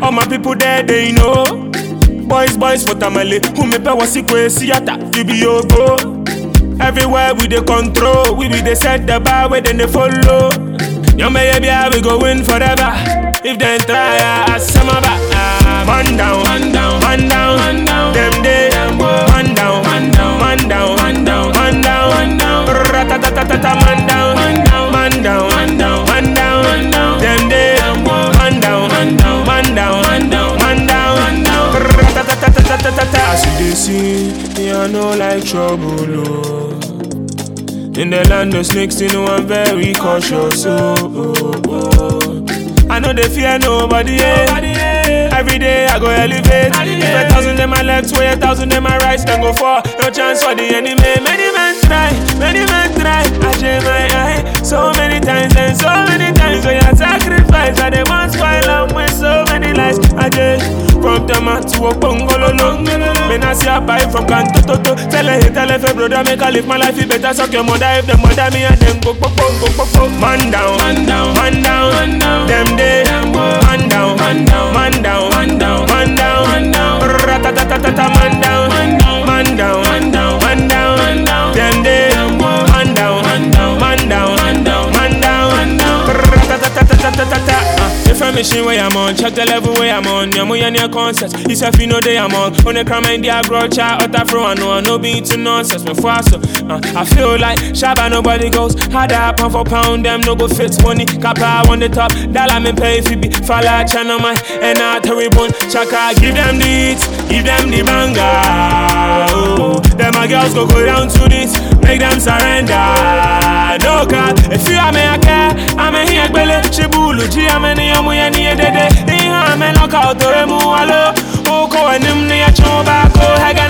All my people there, they know. Boys, boys for Tamale, who me pay was sick theater, you be your go. Everywhere we dey control, we be dey set the bar where then they follow. Young baby, we go win forever. If they try, I some of Man down, man down, man down, man down. Them day, man down, man down, man down, man down, man down, man down. Ratatatatata, man down, man down, man down, man down, man down, man down. Them day, man down, man down, man down, man down, man down, man down. Ratatatatata. As you dey see, me I know like trouble, oh. In the land of snakes, you know I'm very cautious. Oh, oh, oh. I know they fear nobody. Yeah. Every day I go elevate. If a thousand them my left, way a thousand them my right, then go for no chance for the enemy. Many men try, many men try. I share my eye so many times and so many times. So you sacrifice, I they want spoil them with so many lies. I just from Tama to a Bongololo. Men I see a buy from Kanto Toto. Tell her, hey, tell her, hey, brother, make I live my life. You better suck your mother if the mother me and them go, go, go, go, go, go. Man down, man down, man down, man down. Them day, man down, man down, man down, man down, man down, man down. Ratatatatata, man down, man down, man down, man down, man down, man down. Them day, man down, man down, man down, man down, man down, man down. Ratatatatata. If I'm machine where I'm on, check the level where I'm on. Yamu ya near concerts. It's if you know they I'm on. On the crime and the agro chat, utter fro, I know I know be to nonsense. But fast, uh, I feel like Shabba nobody goes. Had a pound for pound, them no go fit money. Kappa on the top, dollar me pay if you be. Fala channel man, and I terrible. Chaka, give them the hits, give them the banger. Oh, them my girls go go down to this, make them surrender. No God, if you are me, I care. I'm a here, Bele, Chibulu, G, I'm a near me, and near the day. I'm a knockout, or a mualo. Oh, go and him near Choba, go, Hagan.